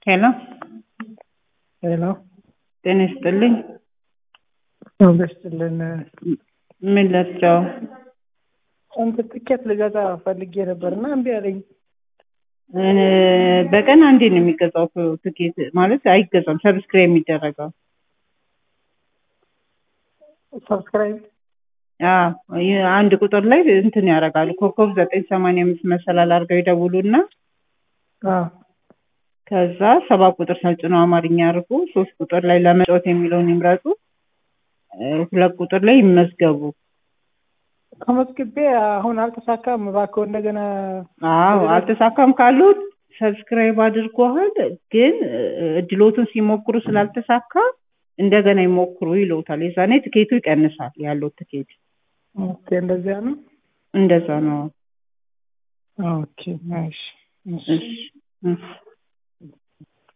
ሄሎ ሄሎ ጤና ይስጥልኝ። መንግስትልን ምን ልርዳው? አንተ ትኬት ልገዛ ፈልጌ ነበር እና እምቢ አለኝ። እ በቀን አንዴ ነው የሚገዛው ትኬት ማለት አይገዛም፣ ሰብስክራይብ የሚደረገው ሰብስክራይብ አዎ ይህ አንድ ቁጥር ላይ እንትን ያደርጋሉ። ኮከብ ዘጠኝ ሰማንያ አምስት መሰላል አድርገው ይደውሉና አዎ ከዛ ሰባት ቁጥር ሰልጥነው አማርኛ አድርጉ። ሶስት ቁጥር ላይ ለመጫወት የሚለውን ይምረጡ። እ ሁለት ቁጥር ላይ ይመዝገቡ። ተመዝግቤ አሁን አልተሳካም። እባክዎ እንደገና አዎ አልተሳካም ካሉት ሰብስክራይብ አድርጓል፣ ግን እ እድሎቱን ሲሞክሩ ስላልተሳካ እንደገና ይሞክሩ ይለውታል። የዛኔ ትኬቱ ይቀንሳል ያለው ትኬት። ኦኬ፣ እንደዚያ ነው። እንደዛ ነው። ኦኬ፣ እሺ፣ እሺ። እሺ እሺ